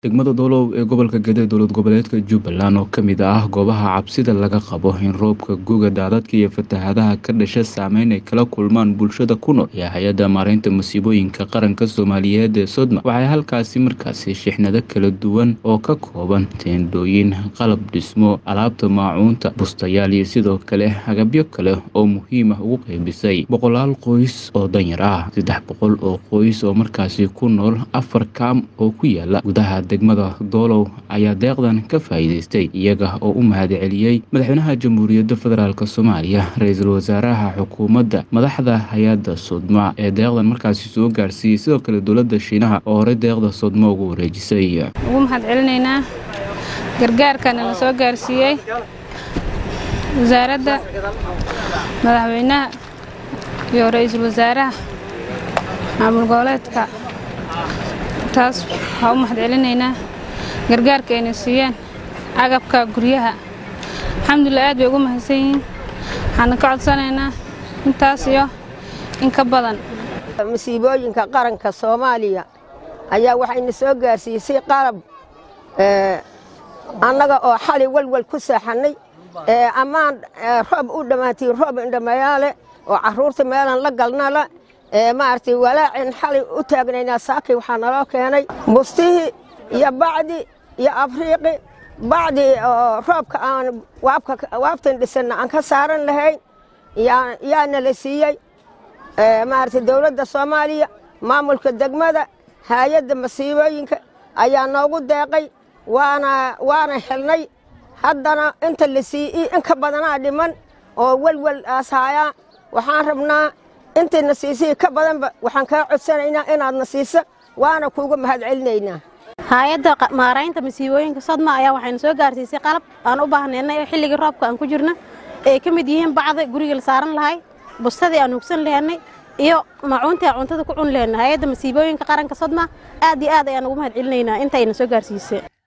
degmada doolow ee gobolka gede dowlad goboleedka jubbaland oo ka mid ah goobaha cabsida laga qabo in roobka guga daadadka iyo fatahaadaha ka dhasha saameyn ay kala kulmaan bulshada ku nool ayaa hay-adda maareynta masiibooyinka qaranka soomaaliyeed ee sodma waxay halkaasi markaasi shixnado kala duwan oo ka kooban teendhooyin qalab dhismo alaabta maacuunta bustayaal iyo sidoo kale agabyo kale oo muhiim ah ugu qeybisay boqolaal qoys oo danyar ah saddex boqol oo qoys oo markaasi ku nool afar kaam oo ku yaala gudaha degmada doolow ayaa deeqdan ka faa'iidaystay iyaga oo u mahadceliyey madaxweynaha jamhuuriyadda federaalk soomaaliya ra-iisul wasaaraha xukuumadda madaxda hay-adda sodma ee deeqdan markaasi soo gaarsiiyey sidoo kale dowladda shiinaha oo horey deeqda sodma ugu wareejisay ugu mahad celinaynaa gargaarkana la soo gaarsiiyey wasaaradda madaxweynaha iyo ra-iisul wasaaraha maamul goboleedka taas waxaa u mahad celinaynaa gargaarka ayna siiyeen agabka guryaha alxamdulilah aad bay ugu mahadsan yihiin waxaana ka codsanaynaa intaas iyo in ka badan masiibooyinka qaranka soomaaliya ayaa waxayna soo gaarsiisay qalab annaga oo xali walwal ku seexannay ammaan roob u dhammaatay roob indhamayaale oo carruurta meelan la galnala maaragtay walaacin xalay u taagnaynaa saakay waxaa naloo keenay bustihii iyo bacdi iyo afriiqi bacdi oo roobka aan waabtan dhisanna aan ka saaran lahayn yaana la siiyey maaragtay dowladda soomaaliya maamulka degmada haayadda masiibooyinka ayaa noogu deeqay waana waana helnay haddana inta la siiyi in ka badanaa dhiman oo welwel aashaayaa waxaan rabnaa intayna siisay ka badanba waxaan kaa codsanaynaa inaadna siisa waana kuuga mahad celinaynaa hay-adda maaraynta masiibooyinka sodma ayaa waxayna soo gaarsiisay qalab aan u baahnaynay xilligii roobka aan ku jirna ay ka mid yihiin bacda guriga la saaran lahay bustadii aan hugsan lehenay iyo macuuntii aan cuntada ku cun lehenay hay-adda masiibooyinka qaranka sodma aad iyo aad ayaan ugu mahad celinaynaa intayna soo gaarsiisay